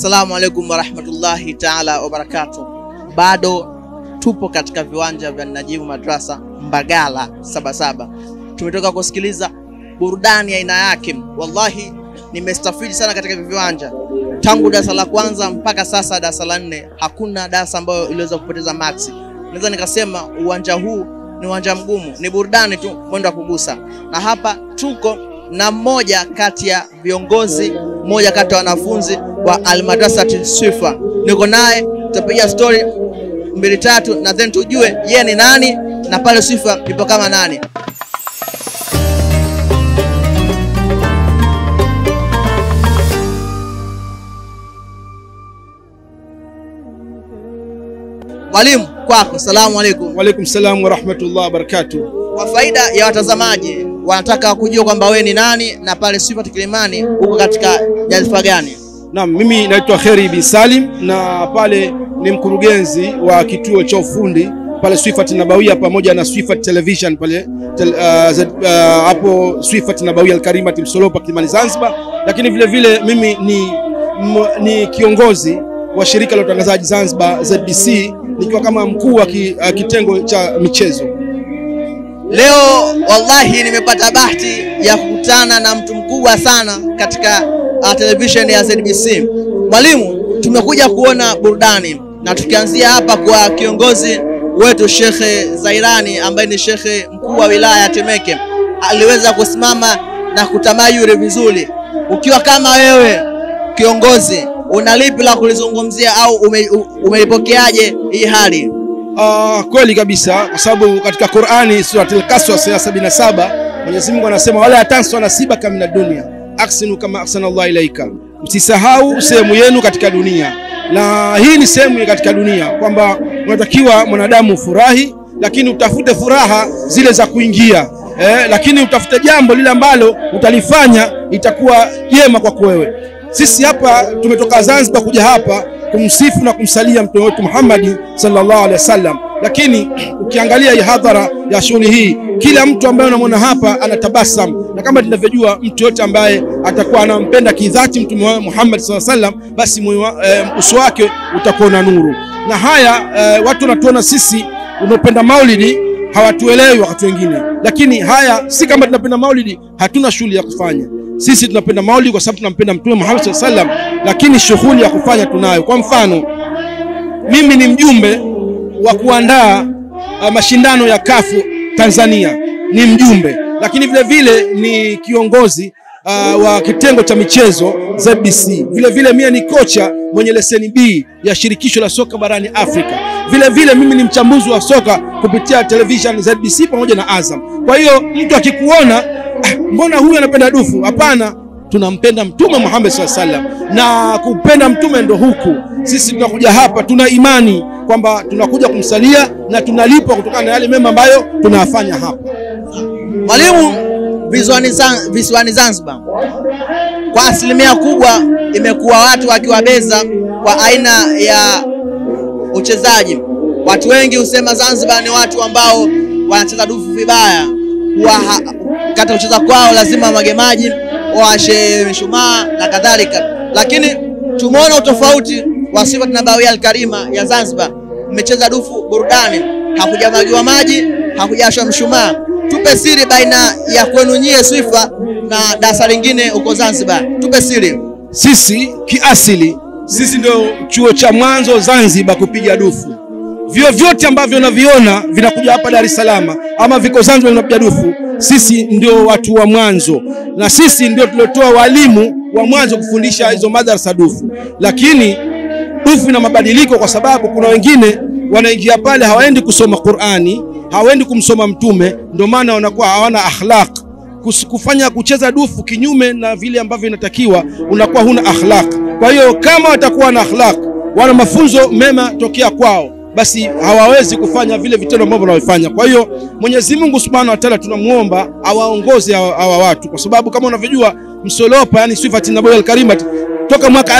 Assalamu alaikum warahmatullahi taala wabarakatuh. Bado tupo katika viwanja vya Najimu Madrasa Mbagala Sabasaba. Tumetoka kusikiliza burudani ya aina yake. Wallahi nimestafidi sana katika hivi viwanja tangu darasa la kwanza mpaka sasa darasa la nne, hakuna darasa ambayo iliweza kupoteza maksi. Naweza nikasema uwanja huu ni uwanja mgumu, ni burudani tu, mwendo wa kugusa. Na hapa tuko na mmoja kati ya viongozi, mmoja kati ya wanafunzi wa Almadrasati Swifa. Niko naye, tutapiga story mbili tatu, na then tujue yeye ni nani na pale Swifa ipo kama nani. Mwalimu, kwako. Salamu alaikum. Waalaikum salam warahmatullahi wabarakatuh. Kwa faida ya watazamaji, wanataka kujua kwamba wewe ni nani na pale Swifa Kilimani uko katika nyadhifa gani? Naam, mimi naitwa Kheri bin Salim na pale ni mkurugenzi wa kituo cha ufundi pale Swifat Nabawia pamoja na Swifat Television pale tel, uh, z, uh, hapo Swifat Nabawia Alkarimati Msolopa Kilimani Zanzibar, lakini vile vile mimi ni, m, ni kiongozi wa shirika la utangazaji Zanzibar ZBC nikiwa kama mkuu wa ki, uh, kitengo cha michezo. Leo wallahi nimepata bahati ya kukutana na mtu mkubwa sana katika uh, television ya ZBC. Mwalimu, tumekuja kuona burudani na tukianzia hapa kwa kiongozi wetu Shekhe Zairani ambaye ni shekhe mkuu wa wilaya ya Temeke, aliweza kusimama na kutamayuri vizuri. Ukiwa kama wewe kiongozi, una lipi la kulizungumzia au ume, umeipokeaje hii hali? Uh, kweli kabisa kwa sababu katika Qur'ani suratul Qasas ya 77 Mwenyezi Mungu anasema wala yatansu nasibaka mina dunia aksinu kama ahsana Allah ilaika, msisahau sehemu yenu katika dunia. Na hii ni sehemu katika dunia kwamba unatakiwa mwanadamu furahi, lakini utafute furaha zile za kuingia eh, lakini utafute jambo lile ambalo utalifanya itakuwa jema kwako wewe. Sisi hapa tumetoka Zanzibar kuja hapa kumsifu na kumsalia mtume wetu Muhammad sallallahu alaihi wasallam, lakini ukiangalia hii hadhara ya shughuli hii, kila mtu ambaye unamwona hapa anatabasam, na kama tunavyojua mtu yote ambaye atakuwa anampenda kidhati mtume wa Muhammad sallallahu alaihi wasallam, basi e, uso wake utakuwa na nuru. Na haya e, watu wanatuona sisi unaopenda maulidi hawatuelewi wakati wengine, lakini haya si kama tunapenda maulidi hatuna shughuli ya kufanya sisi tunapenda maulidi kwa sababu tunampenda Mtume Muhammad sallallahu alaihi wasallam, lakini shughuli ya kufanya tunayo. Kwa mfano, mimi ni mjumbe wa kuandaa uh, mashindano ya kafu Tanzania, ni mjumbe, lakini vile vile ni kiongozi uh, wa kitengo cha michezo ZBC. Vile vile mimi ni kocha mwenye leseni B ya shirikisho la soka barani Afrika. Vile vile mimi ni mchambuzi wa soka kupitia television ZBC pamoja na Azam. Kwa hiyo mtu akikuona mbona huyu anapenda dufu? Hapana, tunampenda Mtume Muhammad sallallahu alaihi wasallam, na kupenda mtume ndo huku. Sisi tunakuja hapa, tuna imani kwamba tunakuja kumsalia na tunalipwa kutokana na yale mema ambayo tunayafanya hapa. Mwalimu, visiwani Zanzibar kwa asilimia kubwa imekuwa watu wakiwabeza kwa aina ya uchezaji. Watu wengi husema Zanzibar ni watu ambao wanacheza dufu vibaya huwa katika kucheza kwao lazima magemaji washe mishumaa na kadhalika, lakini tumeona utofauti wa Swifat Nabawia Alkarima ya Zanzibar. Mmecheza dufu burudani, hakujamwagiwa maji, hakujashwa mshumaa. Tupe siri baina ya kwenu nyie Swifa na darasa lingine huko Zanzibar, tupe siri. Sisi kiasili, sisi ndio chuo cha mwanzo Zanzibar kupiga dufu vyo vyote ambavyo unaviona vinakuja hapa Dar es Salaam ama viko Zanzibar vinapiga dufu, sisi ndio watu wa mwanzo, na sisi ndio tuliotoa walimu wa mwanzo kufundisha hizo madrasa dufu. Lakini dufu ina mabadiliko, kwa sababu kuna wengine wanaingia pale hawaendi kusoma Qur'ani, hawaendi kumsoma Mtume, ndio maana wanakuwa hawana akhlaq. Kufanya kucheza dufu kinyume na vile ambavyo inatakiwa, unakuwa huna akhlaq. Kwa hiyo kama watakuwa na akhlaq, wana mafunzo mema tokea kwao basi hawawezi kufanya vile vitendo ambavyo wanavyofanya. Kwa hiyo Mwenyezi Mungu Subhanahu wa Ta'ala tunamuomba awaongoze hawa watu, kwa sababu kama unavyojua Msolopa, yani Swifat Nabawia Alkarima toka mwaka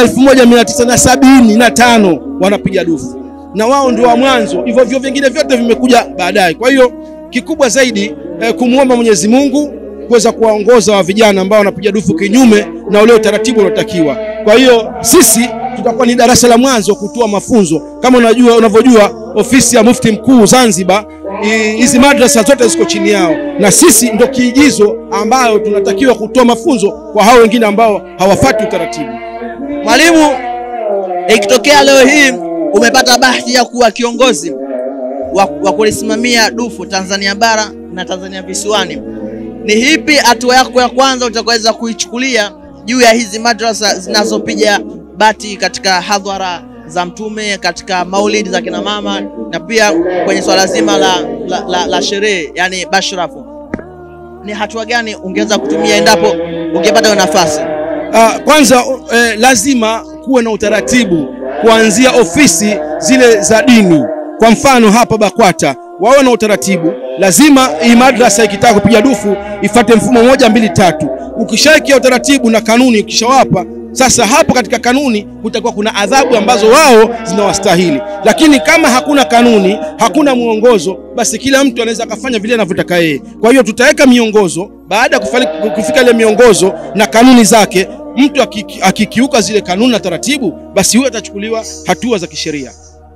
1975 wanapiga dufu na wao ndio wa mwanzo, hivyo vyo vingine vyote vimekuja baadaye. Kwa hiyo kikubwa zaidi eh, kumwomba Mwenyezi Mungu kuweza kuwaongoza wa vijana ambao wanapiga dufu kinyume na ule utaratibu unaotakiwa. Kwa hiyo sisi tutakuwa ni darasa la mwanzo kutoa mafunzo. Kama unajua unavyojua, ofisi ya mufti mkuu Zanzibar, i- hizi madrasa zote ziko chini yao, na sisi ndo kiigizo ambayo tunatakiwa kutoa mafunzo kwa hao wengine ambao hawafuati utaratibu. Mwalimu, ikitokea leo hii umepata bahati ya kuwa kiongozi wa, wa kulisimamia dufu Tanzania bara na Tanzania visiwani, ni hipi hatua yako ya kwanza utakaweza kuichukulia juu ya hizi madrasa zinazopiga bati katika hadhara za Mtume, katika maulidi za kina mama na pia kwenye swala zima la, la, la, la sherehe yani bashrafu? Ni hatua gani ungeweza kutumia endapo ungepata hiyo nafasi? Ah, kwanza eh, lazima kuwe na utaratibu kuanzia ofisi zile za dini. Kwa mfano hapa BAKWATA wawe na utaratibu, lazima hii madrasa ikitaka kupiga dufu ifate mfumo moja mbili tatu. Ukishawekea utaratibu na kanuni, ukishawapa sasa, hapo katika kanuni kutakuwa kuna adhabu ambazo wao zinawastahili. Lakini kama hakuna kanuni, hakuna mwongozo, basi kila mtu anaweza akafanya vile anavyotaka yeye. Kwa hiyo tutaweka miongozo. Baada ya kufali- kufika ile miongozo na kanuni zake, mtu akiki- akikiuka zile kanuni na taratibu, basi huyo atachukuliwa hatua za kisheria.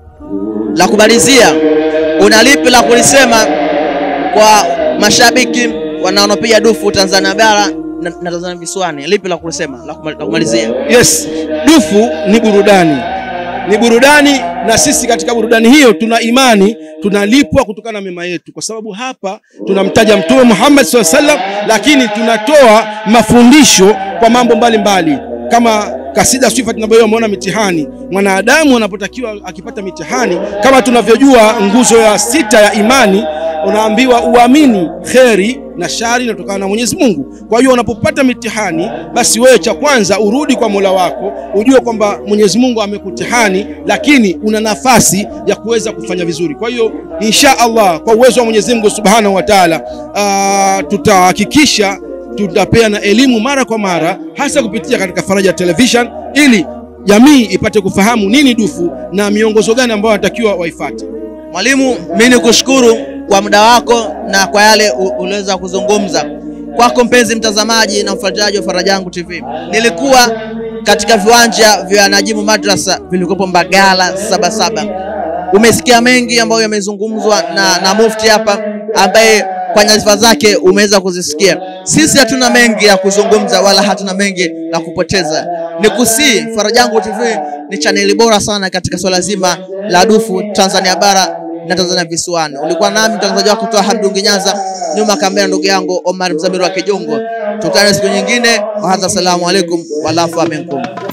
la kumalizia, una lipi la kulisema kwa mashabiki wanaopiga dufu Tanzania bara na, na Tanzania visiwani? Lipi la kulisema la kuma- la kumalizia? Yes, dufu ni burudani, ni burudani, na sisi katika burudani hiyo tuna imani tunalipwa kutokana na mema yetu, kwa sababu hapa tunamtaja Mtume Muhammad SAW sallam, lakini tunatoa mafundisho kwa mambo mbalimbali mbali. Kama kasida sifa tunavyoiona umeona mitihani, mwanadamu anapotakiwa akipata mitihani, kama tunavyojua nguzo ya sita ya imani unaambiwa uamini kheri na shari inatokana na Mwenyezi Mungu. Kwa hiyo unapopata mitihani, basi wewe cha kwanza urudi kwa Mola wako, ujue kwamba Mwenyezi Mungu amekutihani, lakini una nafasi ya kuweza kufanya vizuri. Kwa hiyo insha Allah, kwa uwezo wa Mwenyezi Mungu Subhanahu wa Ta'ala, ah, tutahakikisha tutapeana elimu mara kwa mara, hasa kupitia katika Faraja Television ili jamii ipate kufahamu nini dufu na miongozo gani ambayo wanatakiwa waifuate. Mwalimu, mimi nikushukuru kwa muda wako na kwa yale u- uliweza kuzungumza. Kwako mpenzi mtazamaji na mfuatiliaji wa Faraja Yangu TV, nilikuwa katika viwanja vya Najimu Madrasa vilikopo Mbagala Sabasaba. Umesikia mengi ambayo yamezungumzwa na, na mufti hapa ambaye kwa nyadhifa zake umeweza kuzisikia. Sisi hatuna mengi ya kuzungumza wala hatuna mengi la kupoteza. Nikusii, Faraja Yangu TV ni chaneli bora sana katika swala zima la dufu Tanzania bara na Tanzania visiwani. Ulikuwa nami mtangazaji wako kutoka Hamdungi Nyanza, nyuma ya kamera ndugu yangu Omar Mzamiru wa Kijongo. Tukutane siku nyingine. Wahadha, assalamu alaikum walafu aminkum.